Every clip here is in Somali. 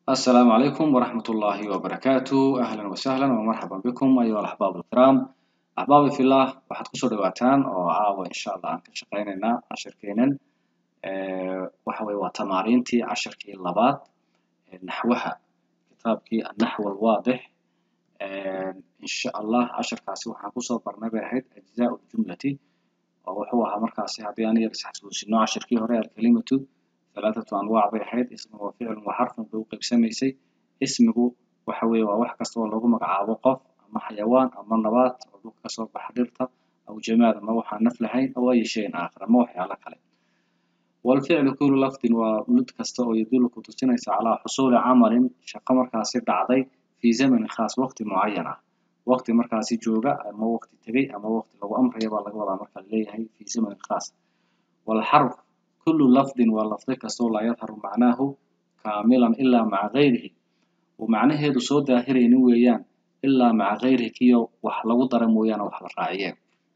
السلام عليكم ورحمة الله وبركاته أهلا وسهلا ومرحبا بكم أيها الأحباب الكرام أحبابي في الله waxaad kusoo dhawaataan oo caawa insha allah aan ka shaqaynaynaa cashirkeenan waxa weye waa tamaariintii cashirkii labaad ee naxwaha kitaabkii annaxw alwaadix insha allah cashirkaasi waxaan kusoo barnay bay ahayd ajzaa ljumlati oo wuxuu ahaa markaasi haddii aan yar isxasuusino cashirkii hore alkalimatu ثلاثة أنواع bay ahayd ismi wa ficlun wa xarfun bay u qaybsamaysay ismigu waxa weeye waa wax kasta oo lagu magacaabo qof ama xayawaan ama nabaat oo dhulka kasoo baxa dhirta aw jamaad ama waxaan naf lahayn aw ay shayin aakhar ama waxyaalo kale والفعل كل لفظ ولد kasta oo يدل ku tusinaysa calaa xusuuli camalin shaqo markaasi dhacday في زمن khaas waqti mucayan ah waqti markaasi jooga ama waqti tegay ama waqti lagu amraya baa laga wadaa marka leeyahay في زمن khaas والحرف كل لفظ ولفظ كastoo laa yadharu macnaahu kaamilan ilaa maca gayrihi uu macnaheedu soo daahiraynin weeyaan ilaa maca gayrihi kiyo wax lagu dara mooyaane wax la raaciyeen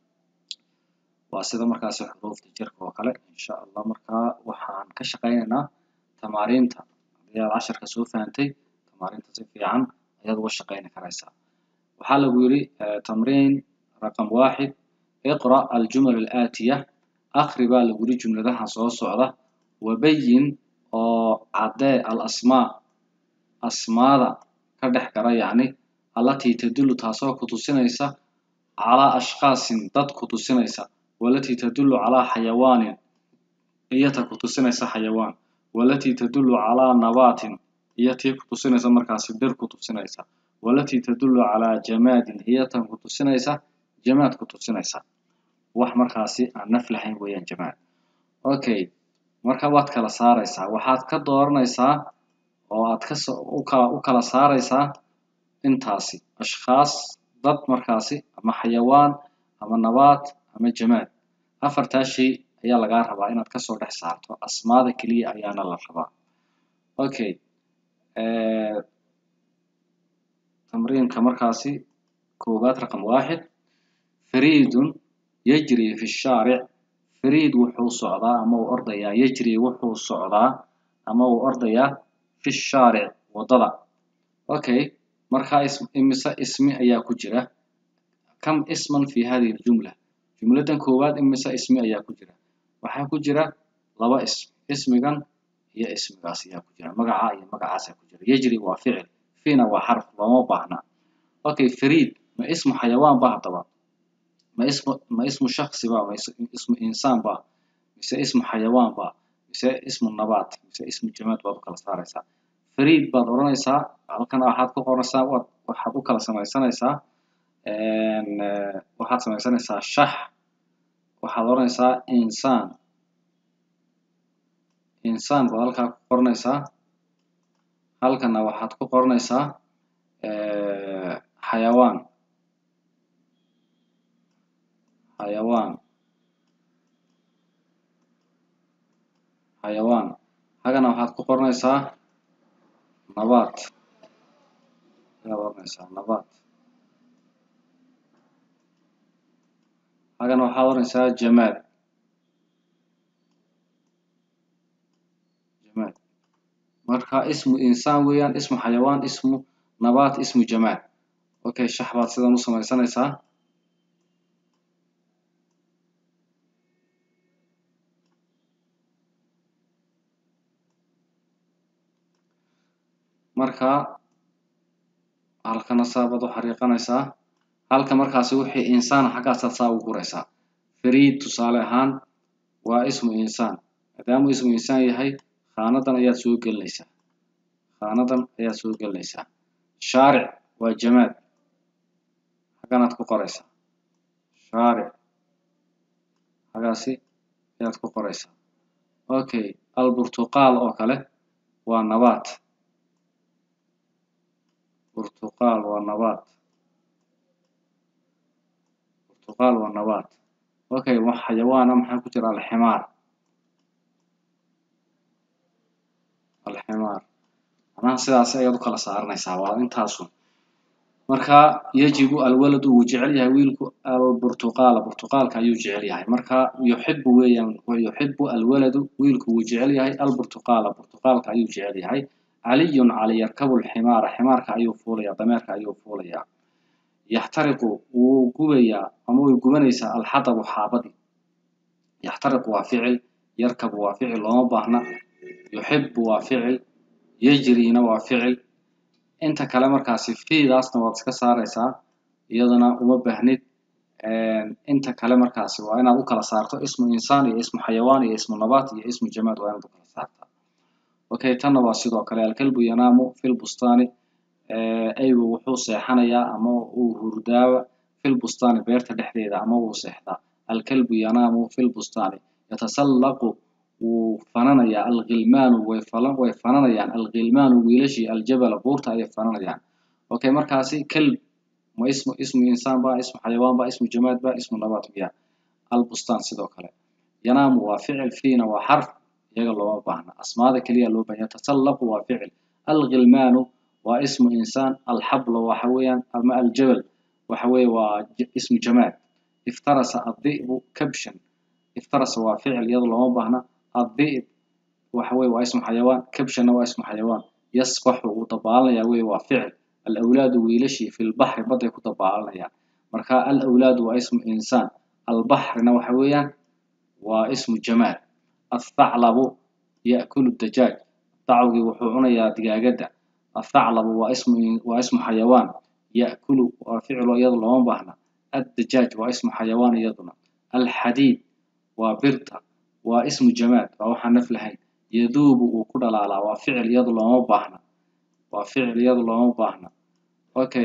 waa sida markaasi xuruufta jirka oo kale insha allah markaa waxaan ka shaqaynaynaa tamaariinta haddii aad casharka soo fahantay tamaariinta si fiican ayaad uga shaqayni karaysaa waxaa lagu yidhi tamriin raqam waaxid iqra aljumal alaatiya akhri baa lagu yidhi jumladaha soo socda wabayin oo caddee al asmaa asmaada ka dhex gara yacni allatii tadullu taasoo ku tusinaysa calaa ashkhaasin dad ku tusinaysa walatii tadullu calaa xayawaanin iyata ku tusinaysa xayawaan walatii tadullu calaa nabaatin iyo tii ku tusinaysa markaasi dhir ku tusinaysa walatii tadullu calaa jamaadin iyatan ku tusinaysa jamaad ku tusinaysa wax markaasi aan naf lahayn weeyaan jamaad okay marka waad kala saaraysaa waxaad ka dooranaysaa oo aad ka ukala u kala saaraysaa intaasi ashkhaas dad markaasi ama xayawaan ama nabaat ama jamaad afartaa shay ayaa lagaa rabaa inaad kasoo dhex saarto asmaada keliya ayaana la rabaa okay tamriinka markaasi koowaad raqam waaxid fariidun yajri fi shaaric fariid wuxuu socdaa ama uu ordayaa yajri wuxuu socdaa ama uu ordayaa fi shaaric waddada okay markaa imise ismi ayaa ku jira kam isman fi hadihi ljumla jumladan koowaad imise ismi ayaa ku jira waxaa ku jira laba ism ismigan iyo ismigaas ayaa ku jira magaca iyo magacaasaa ku jira yajri waa ficil fiina waa xarf looma baahna okay fariid ma ismu xayawaan ba haddaba ma ismu ma ismu shaksi ba ma ismu insaan ba mise ismu xayawaan ba mise ismu nabaat mise ismu jamaad baad u kala saaraysaa fariid baad odhanaysaa halkan waxaad ku qoranaysaa waad waxaad u kala samaysanaysaa waxaad samaysanaysaa shax waxaad odhanaysaa insaan insaan baad halkaa ku qoranaysaa halkana waxaad ku qoranaysaa xayawaan xayawaan xayawaan hagana waxaad ku qoranaysaa nabaat ayaad oranaysaa nabaat hagana waxaad oranaysaa jamaad jamaad marka ismu insaan weeyaan ismu xayawaan ismu nabaat ismu jamaad okay shax baad sidan u samaysanaysaa marka halkana saabaad u xariiqanaysaa halka markaasi wixii insaan xaggaasaad saa ugu guraysaa fariid tusaale ahaan waa ismu insaan maadaamuu ismu insaan yahay khaanadan ayaad soo gelinaysaa khaanadan ayaad soo gelinaysaa shaaric waa jamaad xagganaad ku qoraysaa shaaric xaggaasi ayaad ku qoraysaa okay alburtuqaal oo kale waa nabaat burtuqaal waa nabaat burtuqaal waa nabaat okay wax xayawaana maxaa ku jira alximaar alximaar macnaha sidaas ayaad u kala saaranaysaa waa intaasun marka yajibu alwaladu wuu jecel yahay wiilku alburtuqaala burtuqaalka ayuu jecel yahay marka yuxibu weeyaan yuxibu alwaladu wiilku wuu jecel yahay alburtuqaala burtuqaalka ayuu jecel yahay caliyun cali yarkabu lximaara ximaarka ayuu fuulayaa dameerka ayuu fuulayaa yaxtariqu wuu gubayaa ama way gubanaysaa alxadabu xaabadii yaxtariqu waa ficil yarkabu waa ficil looma baahna yuxibu waa ficil yajriina waa ficil inta kale markaasi fiidaasna waad iska saaraysaa iyadana uma baahnid inta kale markaasi waa inaad u kala saarto ismu insaan iyo ismu xayawaan iyo ismu nabaat iyo ismu jamaad waa inaad u kala saartaa okay tanna waa sidoo kale alkalbu yanaamu fi lbustaani aygu wuxuu seexanayaa ama uu hurdaawa fi lbustaani beerta dhexdeeda ama wuu seexdaa alkalbu yanaamu fi lbustaani yatasallaqu wuu fananayaa alghilmaanu way falan way fananayaan alghilmaanu wiilashii aljabala buurta ayay fananayaan okay markaasi kalb ma ismu ismu insaan ba ismu xayawaan ba ismu jamaad ba ismu nabaat miya albustaan sidoo kale yanaamu waa ficil fiina waa xarf iyaga looma baahna asmaada keliya loo baahan yatasallaqu waa ficil alghilmaanu waa ismu insaan alxablu waxa weeyaan ama aljabal waxa weeye waa ismu jamaad iftarasa addi'bu kabshan iftarasa waa ficil iyada looma baahna addi'b waxa weye waa ismu xayawaan kabshanna waa ismu xayawaan yasbaxu wuu dabaalanaya weye waa ficil alawlaadu wiilashii fi lbaxri badday ku dabaalanayaan marka alawlaadu waa ismu insaan albaxrina waxa weeyaan waa ismu jamaad athaclabu ya'kulu dajaaj dacwgii wuxuu cunayaa digaagadda athaclabu waa ismu waa ismu xayawaan ya'kulu waa ficilo iyada looma baahna addajaaj waa ismu xayawaan iyaduna alxadiid waa birta waa ismu jamaad waa waxaan naf lahayn yaduubu wuu ku dhalaalaa waa ficil iyada looma baahna waa ficil iyada looma baahna okay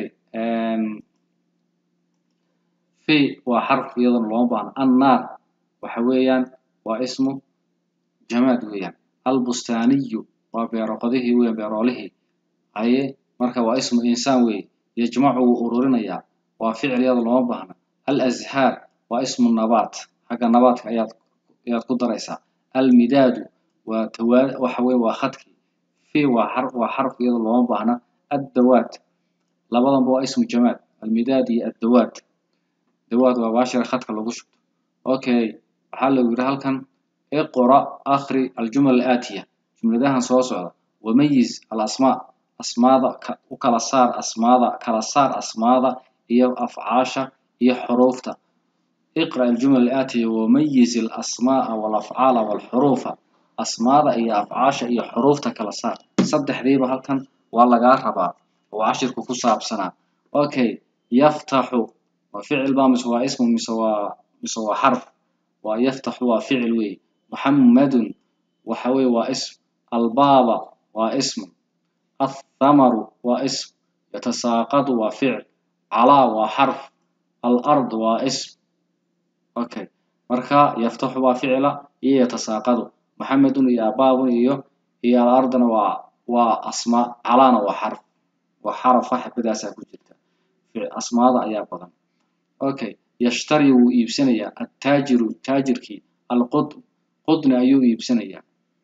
fi waa xarf iyadana looma baahna annaar waxa weeyaan waa ismu jamaad weeyaan albustaaniyu waa beeroqodihii weeyaan beeroolihii haye marka waa ismu insaan weeye yajmacu wuu ururinayaa waa ficil iyada looma baahna alazhaar waa ismu nabaat xagga nabaadka ayaad ayaad ku daraysaa almidaadu waa tawaa waxa weye waa khadkii fi waa xarf waa xarf iyada looma baahna addawaat labadanba waa ismu jamaad almidaad iyo addawaat dawaad waa baashira khadka lagu shubto okay waxaa lagu yidhi halkan iqra akhri aljumal aatiya jumladahan soo socda wamayiz alasmaa asmaada u kala saar asmaada kala saar asmaada iyo afcaasha iyo xuruufta iqra aljumal aatiya wamayiz alasmaaa walafcaala walxuruufa asmaada iyo afcaasha iyo xuruufta kala saar saddexdiiba halkan waa lagaa rabaa oo cashirku ku saabsanaa okay yaftaxu waa ficil baa mise waa ismu mise waa mise waa xarf waa yaftaxu waa ficil weeye muxammadun waxa weeye waa ism albaaba waa ism athamaru waa ism yatasaaqadu waa ficil calaa waa xarf alard waa ism okay marka yaftaxu waa ficila iyo yatasaaqadu muxamedun iyo abaabun iyo iyo alardana waa waa asmaa calaana waa xarf waa xarafa xibadaasaa ku jirta asmaada ayaa badan okay yashtari wuu iibsanayaa attaajiru taajirkii alqud qudni ayuu iibsanayaa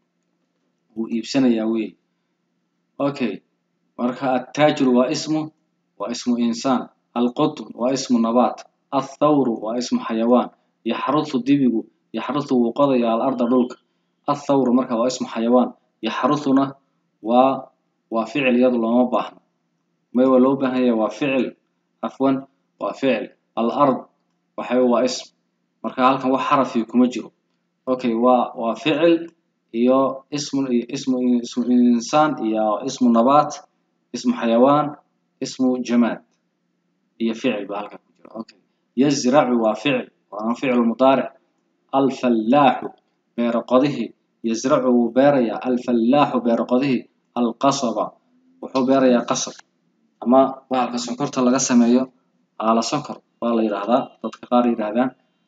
wuu iibsanayaa wey okay marka attaajiru waa ismu waa ismu insaan alqutn waa ismu nabaat athawru waa ismu xayawaan yaxrusu dibigu yaxrusu wuu qodayaa alarda dhulka athawru marka waa ismu xayawaan yaxrusuna waa waa ficil iyadu looma baahno may waa loo baahan yahay waa ficil afwan waa ficil alard waxa waa ism marka halkan wax xarafii kuma jiro okay waa waa ficil iyo ismu ismu ismu insaan iyo ismu nabaat ismu xayawaan ismu jamaad iyo ficil baa halkan ku jira okay yazracu waa ficil waana ficil mudaaric alfallaaxu beero qodihii yazracu wuu beerayaa alfallaaxu beero qodihii alqasaba wuxuu beerayaa qasab ama bahalka sonkorta laga sameeyo aala sonkor waa la yidhaahdaa dadka qaar yidhaahdaan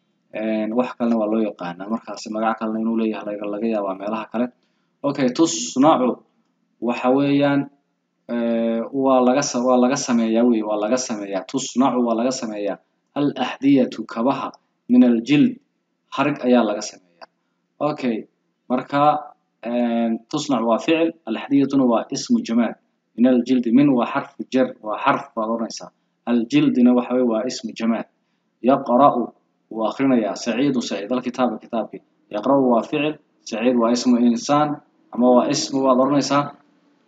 wax kalena waa loo yaqaanaa markaasi magac kalena inuu leeyahay laga yaabaa meelaha kale okay tusnacu waxa weeyaan waa laga waa laga sameeyaa wey waa laga sameeyaa tusnacu waa laga sameeyaa alaxdiyatu kabaha min aljild harig ayaa laga sameeyaa okay marka tusnac waa ficil alaxdiyatuna waa ismu jamaad min aljildi min waa xarfu jar waa xarf baad oranaysaa aljildina waxa weye waa ismu jamaad yaqra'u wuu akrinayaa saciidu saciid alkitaaba kitaabkii yaqra'u waa ficil saciid waa ismu insaan ama waa ismu waad oranaysaa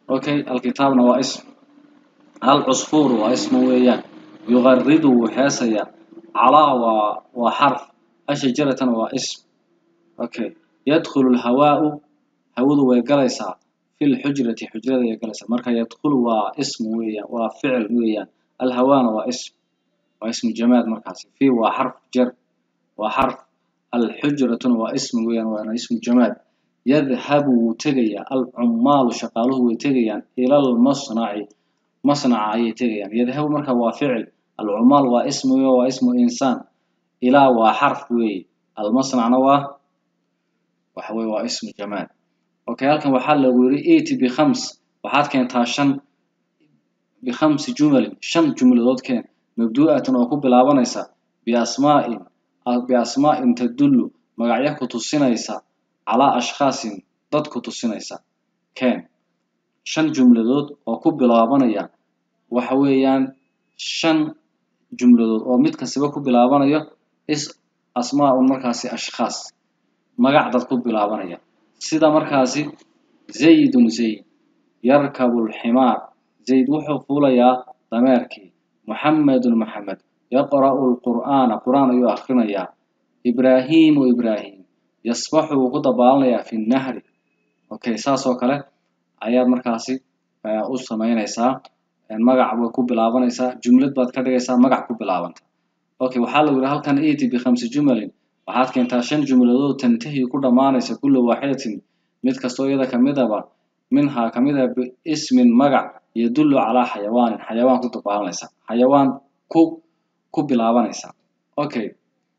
okay alkitaabna waa ism alcusfuur waa ismu weeyaan yuqaridu wuu heesayaa calaa waa waa xarf ashajaratana waa ism okay yadkhulu lhawaau hawadu way galaysaa fi lxujrati xujrada way galaysaa marka yadkhulu waa ism weeyaan waa ficil weeyaan alhawaana waa ism waa ismu jamaad markaasi fi waa xarf jar waa xarf alxujratuna waa ism weeyaan waana ismu jamaad yadhabu wuu tegayaa alcumaalu shaqaaluhu way tegayaan ila lmasnaci masnaca ayay tegayaan yadhabu marka waa ficil alcumaal waa ismu waa ismu insaan ilaa waa xarf weeye almasnacna waa waxa weye waa ismu jamaad okay halkan waxaa lagu yiri eti bikhams waxaad keentaa shan bikhamsi jumalin shan jumladood keen mabdu'atan oo ku bilaabanaysa biasmaa'in biasmaa'in tadullu magacyo ku tusinaysa calaa ashkhaasin dad ku tusinaysa keen shan jumladood oo ku bilaabanaya waxa weeyaan shan jumladood oo mid kastaba ku bilaabanayo is asmaa'un markaasi ashkhaas magac dad ku bilaabanaya sida markaasi zaydun zayd yarkabu lximaar zayd wuxuu fuulayaa dameerkii muxamedun maxamed yaqra'u lqur'aana qur'aan ayuu akhrinayaa ibraahiimu ibraahim yasbaxu wuu ku dabaalanayaa fi nnahri okay saas oo kale ayaad markaasi u samaynaysaa magac way ku bilaabanaysaa jumlad baad ka dhigaysaa magac ku bilaabanta okay waxaa lagu yihi halkan eti bikhamsi jumalin waxaad keentaa shan jumladood tantahi ku dhammaanaysa kulla waaxidatin mid kastoo iyada kamidaba minhaa kamida biismin magac yadullu calaa xayawaanin xayawaan ku dabaalanaysa xayawaan ku ku bilaabanaysa okay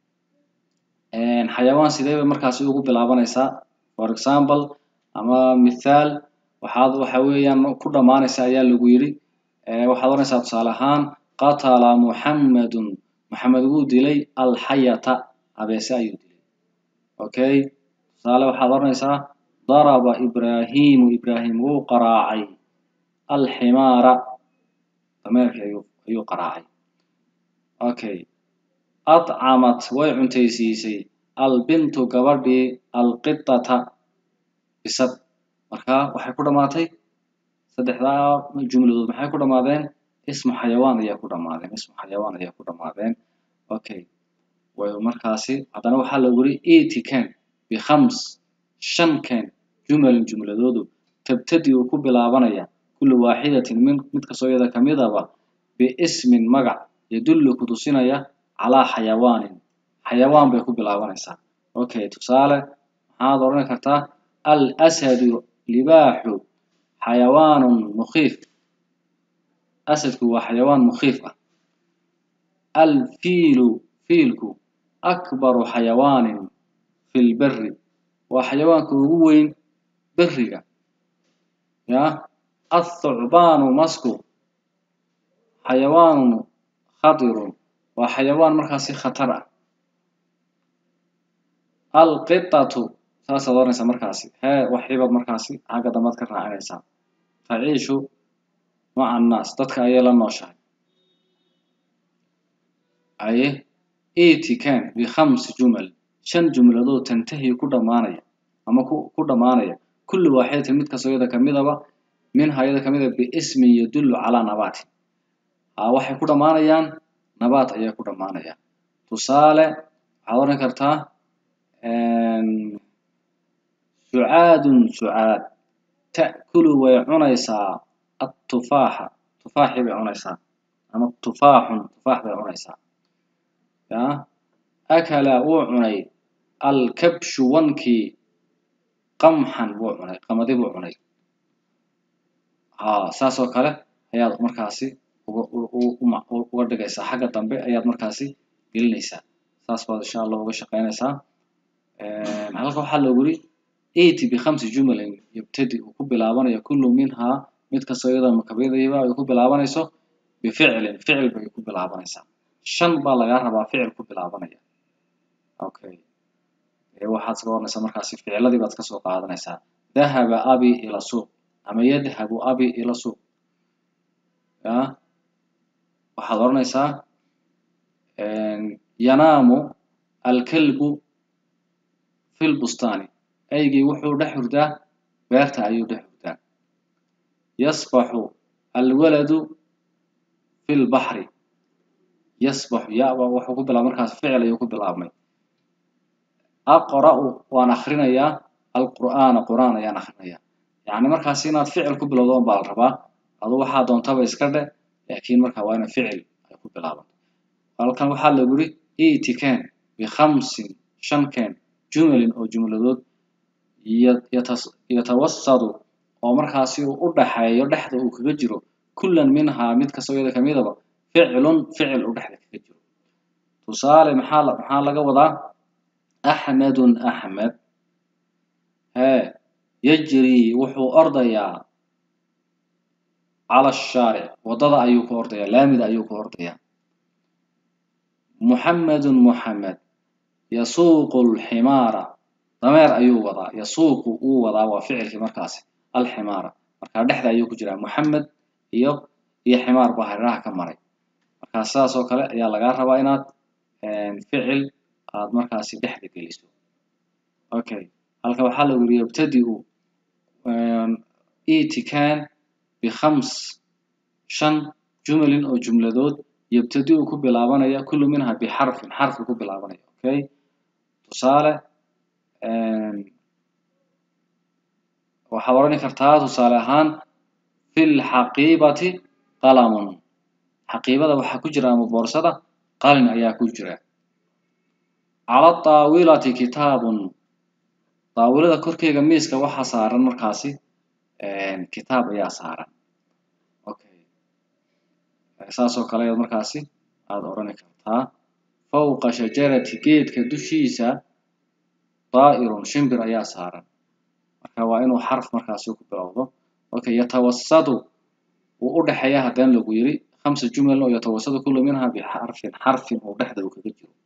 xayawaan sidee bay markaasi ugu bilaabanaysaa for example ama mithaal waxaad waxa weeyaan ku dhammaanaysa ayaa lagu yidhi waxaad oranaysaa tusaale ahaan qatala muxammedun maxamed wuu dilay alxayata abeese ayuu dilay okay tusaale waxaad oranaysaa daraba ibraahimu ibraahim wuu qaraacay alximaara dameerkii ayuu ayuu qaraacay okay adcamat way cuntaysiisay albintu gabadhii alqitata bisad marka waxay ku dhammaatay saddexdaa jumladood maxay ku dhammaadeen ismu xayawaan ayaa ku dhammaadeen ismu xayawaan ayaa ku dhammaadeen okay way markaasi haddana waxaa lagu yiri eti ken bikhams shan ken jumalin jumladoodu tabtadi uu ku bilaabanaya kullu waaxidatin min mid kastoo iyada kamidaba biismin magac yadullu ku tusinaya calaa xayawaanin xayawaan bay ku bilaabanaysaa okay tusaale maxaad odhan kartaa al asadu libaaxu xayawaanun mukhiif asadku waa xayawaan mukhiif ah alfiilu fiilku akbaru xayawaanin fi lberi waa xayawaanka ugu weyn beriga ya athucbaanu masku xayawaanun khatirun waa xayawaan markaasi khatar ah alqitatu saasaad oranaysaa markaasi hee waxibaad markaasi xagga dambaad ka raacinaysaa taciishu maca annaas dadka ayay la nooshahay aye eti ken bikhamsi jumal shan jumladood tantahi ku dhammaanaya ama ku ku dhammaanaya kulli waaxidatin mid kastoo iyada kamidaba minha iyada kamida biismin yadullu calaa nabaatin haa waxay ku dhammaanayaan nabaat ayay ku dhammaanayaan tusaale waxaad oran kartaa sucaadun sucaad ta'kulu way cunaysaa atufaaxa tufaaxii bay cunaysaa ama tufaaxun tufaax bay cunaysaa ya akala wuu cunay alkabshu wankii qamxan wuu cunay qamadi buu cunay haa saas oo kale ayaad markaasi uga uga dhigaysaa xagga dambe ayaad markaasi gelinaysaa saas baad insha allah uga shaqaynaysaa halka waxaa lagu yiri eti bikhamsi jumalin yabtadi uu ku bilaabanayo kullu minhaa mid kastoo iyadoo makabidayba ay ku bilaabanayso bificlin ficil bay ku bilaabanaysaa shan baa lagaa rabaa ficil ku bilaabanaya okay waxaad soo oranaysaa markaasi ficiladii baad kasoo qaadanaysaa dahaba abi ila suuq ama yadhabu abi ila suuq ya waxaad oranaysaa yanaamu alkalbu fi lbustaani aygii wuxuu dhex hurdaa beerta ayuu dhex hurdaa yasbaxu alwaladu fi lbaxri yasbaxu yaba wuxuu ku bilaabay markaas ficil ayuu ku bilaabmay aqra'u waan akrinayaa alqur'aana qur'aan ayaan akrinayaa yacni markaas inaad ficil ku bilowdo un baa la rabaa adu waxaa doontaba iska dhe laakiin marka waa ina ficil ay ku bilaabanto halkan waxaa lagu yidhi itikeen bikhamsin shan keen jumalin oo jumladood yatawasadu oo markaasi uu u dhaxeeyo dhexda uu kaga jiro kullan minhaa mid kastoo iyada kamidaba ficlun ficil uu dhexda kaga jiro tusaale maxaa maxaa laga wadaa axmedun axmed hee yajrii wuxuu ordayaa cala ashaaric waddada ayuu ku ordayaa laamida ayuu ku ordayaa muxamedun muxamed yasuuqu alximaara dameer ayuu wadaa yasuuqu uu wadaa waa ficilkii markaasi alximaara markaa dhexda ayuu ku jiraa muxamed iyo iyo ximaar baa hareeraha ka maray markaa sidaas oo kale ayaa lagaa rabaa inaad ficil aad markaasi dhexda geliso okay halka waxaa lagu yidhi yabtadi'u itikan bikhams shan jumalin oo jumladood yabtadi'u ku bilaabanaya kullu minha bixarfin xarfi ku bilaabanaya okay tusaale waxaad odhani kartaa tusaale ahaan fi lxaqiibati qalamun xaqiibada waxaa ku jira ama boorsada qalin ayaa ku jira cala taawilati kitaabun daawilada korkeega miiska waxaa saaran markaasi kitaab ayaa saaran okay saas oo kale ayaad markaasi aada odhani kartaa fawqa shajarati geedka dushiisa daa'irun shimbir ayaa saaran marka waa inuu xarf markaasi ku bilowdo okay yatawasadu wuu u dhexeeya haddana lagu yiri khamsa jumal oo yatawasadu kullu minha bixarfin xarfin uu dhexda uu kaga jiro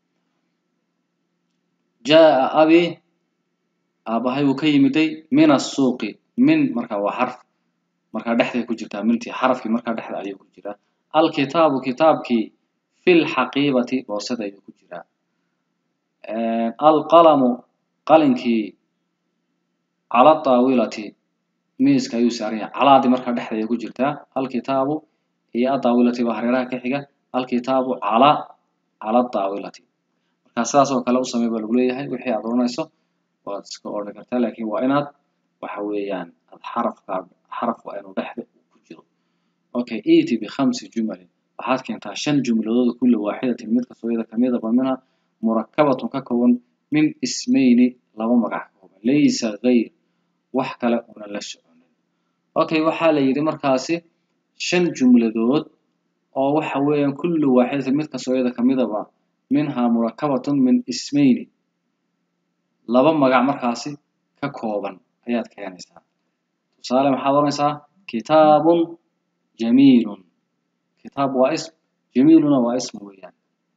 jaa abi aabahay uu ka yimiday min asuuqi min marka waa xarf markaa dhexday ku jirtaa mintii xarafkii markaa dhexda ayuu ku jiraa alkitaabu kitaabkii fi lxaqiibati boorsada ayuu ku jiraa alqalamu qalinkii cala daawilati miiska ayuu saaran yahay calaadii markaa dhexda ayay ku jirtaa alkitaabu iyo adaawilati baa hareeraha ka xiga alkitaabu cala cala daawilati markaa sidaas oo kale u samey baa lagu leeyahay wixii aad odhanayso waad iska odhan kartaa laakiin waa inaad waxa weeyaan ad xarafka xaraf waa inuu dhexda ku jiro okay eti bikhamsi jumalin waxaad keentaa shan jumladood kulla waaxidatin mid kastoo iyada kamidaba minha murakabatun ka kooban min ismayni laba magac ka kooban laysa gayr wax kale una la soconin okay waxaa la yidhi markaasi shan jumladood oo waxa weeyaan kullu waaxidatin mid kastoo iyada kamidaba minha murakabatun min ismayni laba magac markaasi ka kooban ayaad keenaysaa tusaale maxaad oranaysaa kitaabun jamiilun kitaab waa ism jamiiluna waa ism weeyaan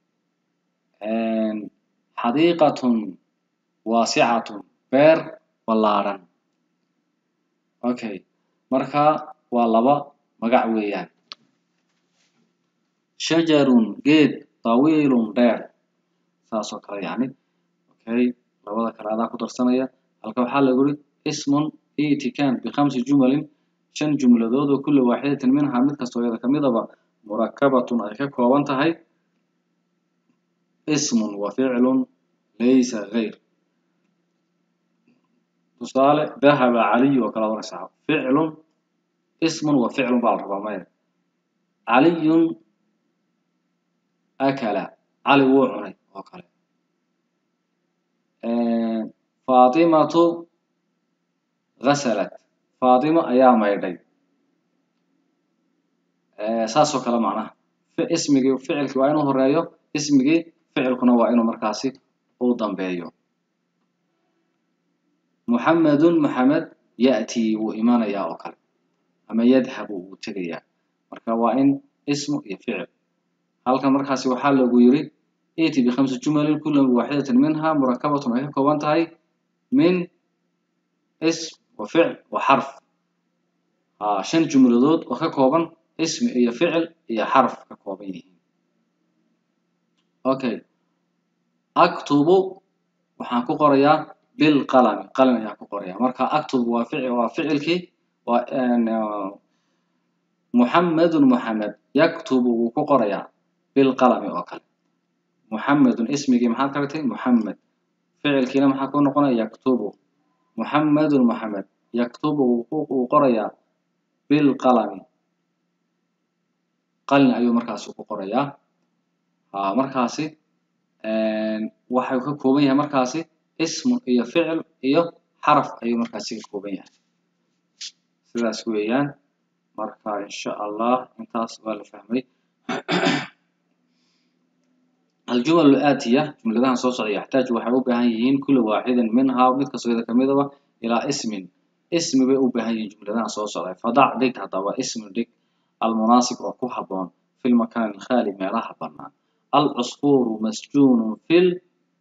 xadiiqatun waasicatun beer ballaadhan okay marka waa laba magac weeyaan shajarun geed tawiilun dheer saas oo kale yani okay labada kale adaa ku darsanaya halka waxaa lagu yiri ismun itikan bikhamsi jumalin shan jumladood oo kulla waaxidatin minha mid kastoo iyada kamidaba murakabatun ay ka kooban tahay ismun wa ficlun laysa gayr tusaale dahaba caliyu oo kale oranaysaa ficlun ismun wa ficlun baa la rabaa maya caliyun akala cali wuu cunay oo kale faatimatu ghasalat faatimo ayaa maydhay saas oo kale macnaha ismigii ficilkii waa inuu horeeyo ismigii ficilkuna waa inuu markaasi u dambeeyo muxamedun muxamed ya'tii wuu imanayaa oo kale ama yadhabu wuu tegayaa marka waa in ismu iyo ficil halkan markaasi waxaa lagu yiri iti bikhamsi jumalin kulla waaxidatin minha murakabatun ay ka kooban tahay min ism wa ficil wa xarf shan jumladood oo ka kooban ismi iyo ficil iyo xarf ka kooban yihiin okay aktubu waxaan ku qorayaa bilqalami qalin ayaan ku qorayaa marka aktubu waa ficil waa ficilkii waa muxamedun muxamed yaktubu wuu ku qorayaa bilqalami oo kale muxamedun ismigii maxaad ka dhigtay muxamed ficilkiina maxaa ku noqonaya yaktubu muxamedun muxamed yaktubu wuu qorayaa bilqalami qalin ayuu markaasi ku qorayaa markaasi waxay ka kooban yahay markaasi ismun iyo ficil iyo xaraf ayuu markaasi ka kooban yahay sidaas weeyaan marka insha allah intaas waa la fahmay الجمل الآتية جملتها صوصع يحتاج waxay u baahan yihiin كل واحد منها mid kastoo iyada kamidaba إلى اسم اسم bay u baahan yihiin jumladahan soo socday فضع dhig hadaba اسم dhig المناسب oo ku haboon في المكان الخالي meelaha banaan العصفور مسجون في ال...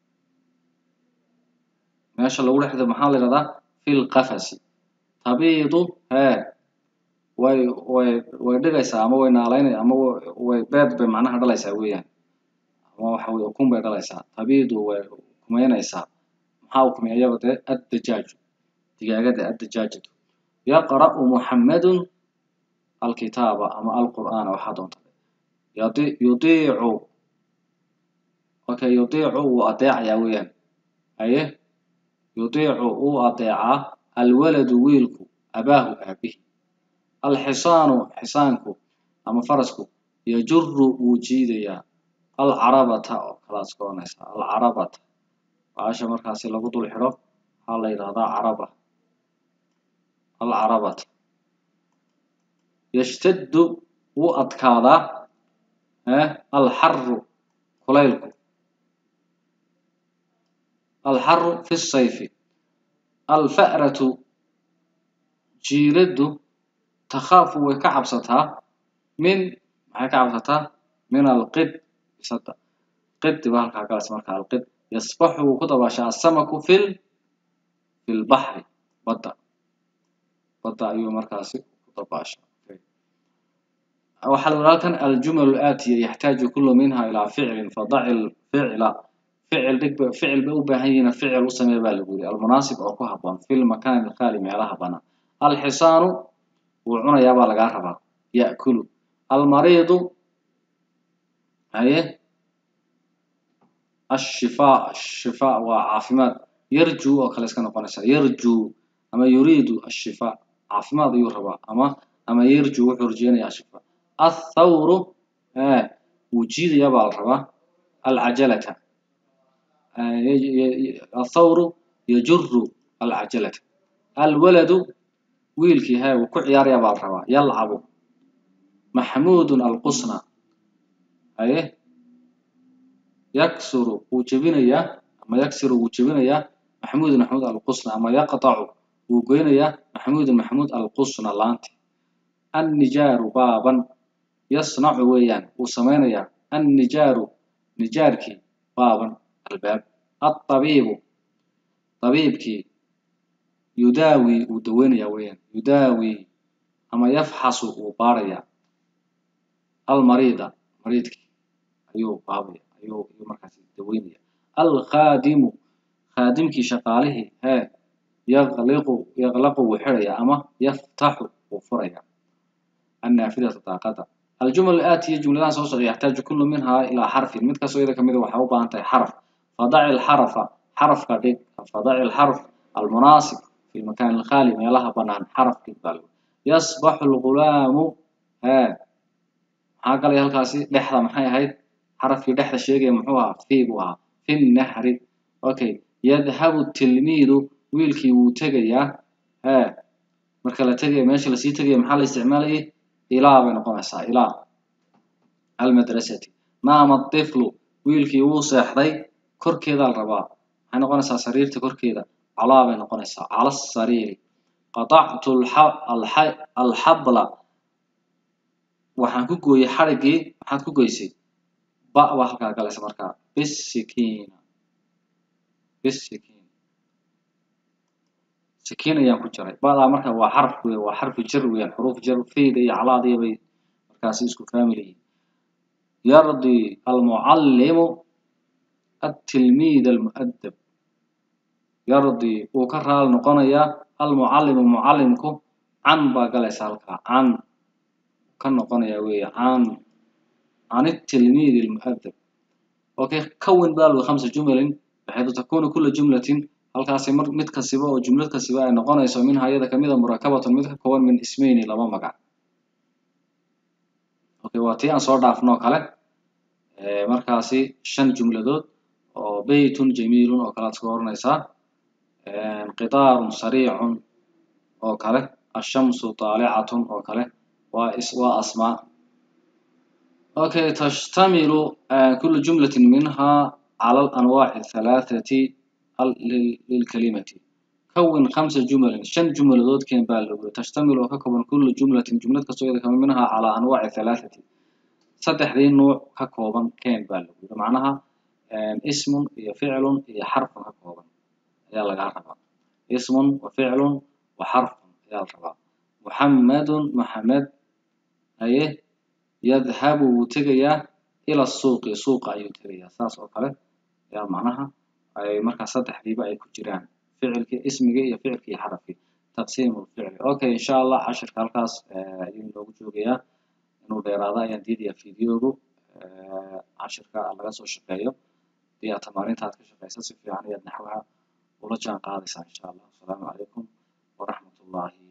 meesha lagu dhexdo maxaa la yidhahdaa في القفص تبيض ها way way way dhigaysaa ama way naalaynaysaa ama way beed bay macnaha dhalaysaa weeyaan ama waxa weye ukun bay dhalaysaa tabiidu way kumeynaysaa maxaa ukumeya iyaba dee addajaaju digaagada addajaajatu yaqra'u muxammedun alkitaaba ama alqur'aana waxaa doonta yudiicu okay yudiicu wuu adeecayaa weeyaan aye yudiicu wuu adeecaa alwaladu wiilku abaahu aabihi alxisaanu xisaanku ama farasku yajuru wuu jiidayaa alcarabata oo kalaad iska oranaysaa alcarabata baasha markaasi lagu dul xidho waxaa la yidhahdaa caraba alcarabata yashtaddu wuu adkaadaa alxaru kulaylku alxaru fi sayfi alfa'ratu jiiraddu takhaafu way ka cabsataa min maxay ka cabsataa min alqid bisada qidi baa halkaa galas marka alqid yasbaxu wuu ku dabaashaa asamaku fil fi lbaxri badda badda ayuu markaasi ku dabaashaa waxaa la yidhaha halkan aljumal aatiya yaxtaaju kullu minha ilaa ficlin fadaci lficla ficil dhig ficil bay u baahan yihiin ficil u samee baa lagu yiri almunaasib oo ku haboon fi lmakaani alkhaali meelaha banaan alxisaanu wuu cunayaa baa lagaa rabaa ya'kulu almariidu haye ashifaa ashifaa waa caafimaad yarjuu oo kale iska noqonaysaa yarjuu ama yuriidu ashifaa caafimaad ayuu rabaa ama ama yarjuu wuxuu rajeynayaa ashifaa athawru wuu jiidayaa baa la rabaa alcajalata athawru yajuru alcajalata alwaladu wiilkii he wuu ku ciyaarayaa baa la rabaa yalcabu maxmuudun alqusna haye yaksuru wuu jebinayaa ama yaksiru wuu jebinayaa maxmuudun maxmuud alqusna ama yaqtacu wuu goynayaa maxmuudun maxmuud alqusna laanti annijaaru baaban yasnacu weeyaan wuu samaynayaa annijaaru nijaarkii baaban albaab alطabiibu طabiibkii yudaawi wuu daweynayaa weeyaan yudaawi ama yafxasu wuu baarayaa almariida mariidkii ayuu baabaya ayuu ayuu markaasi daweynaya alkhaadimu khaadimkii shaqaalihii hee yaqliqu yaqlaqu wuu xidhayaa ama yaftaxu wuu furayaa annaafidata daaqada aljumal aatiya jumladahan soo socda yaxtaaju kullu minhaa ilaa xarfin mid kastoo iyada kamida waxay u baahan tahay xaraf fadaci alxarafa xarafka dhig fadaci alxarf almunaasib fi lmakaan alkhaali meelaha banaan xaraf dhig baa lagu yasbaxu algulaamu hee maxaa galaya halkaasi dhexda maxay ahayd xarafkii dhexda sheegaya muxuu ahaa fi buu ahaa fi nahri okay yadhabu tilmiidu wiilkii wuu tegayaa hee marka la tegaya meesha lasii tegaya maxaa la isticmaalayay ilaa bay noqonaysaa ilaa almadrasati naama tiflu wiilkii wuu seexday korkeedaa la rabaa maxay noqonaysaa sariirta korkeeda calaa bay noqonaysaa cala asariiri qatactu alxabla waxaan ku gooyey xadhiggii maxaad ku goysay ba baa halkaa galaysa markaa bisikiina bisikiin sikiin ayaan ku jiray badaa marka waa xarf wey waa xarfi jar weeyaan xuruuf jar fayda iyo calaadiya bay markaasi isku faamil yihiin yardi almucallimu التلميذ المؤدب يرضي وكرال نقنيا المعلم معلمكو عن باقليس هالكا عن ka noqonaya weeye can can التلميذ المؤدب okay كون baa lagu khamsa jumalin بحيث تكون كل جملة halkaasi mar mid kasiba oo jumlad kasiba ay noqonayso minha iyada kamida murakabatun mid ka kooban min ismayni laba magac okay waa tii aan soo dhaafnoo kale markaasi shan jumladood oo beytun jamiilun oo kale aad iska oranaysaa qitaarun sariicun oo kale ashamsu طaalicatun oo kale waa is waa asmaa okay tashtamilu kulu jumlatin minha cala alanwaaci الثalaaثati lilkalimati كون خمسة جمل شن جملdood keen baa lagu تشتمل oo ka kooban كل جملة جملad kastoo iyada kamid minha calى أنواع ثلاثة saddexdii nuuc ka kooban keen baa lagu yiri macnaha اسم iyo فicل iyo xarف ka kooban ayaa lagaa rabaa اسم وفعل وxarف ayaa la rabaa محمد محamed aye يذهب wuu tegayaa إلى السوق suuqa ayuu tegayaa saas oo kale ayaa macnaha ay markaa saddexdiiba ay ku jiraan ficilkii ismigii iyo ficilkii iyo xarafkii taqsiim lficli okay insha allah cashirka halkaas ayuu inoogu joogayaa inuu dheeraado ayaan diidayaa videogu cashirka laga soo shaqeeyo hadii aad tamaarinta aad ka shaqeysa si fiican ayaad naxwaha ula jaan qaadaysaa insha allah asalaamu calaykum waraxmat ullahi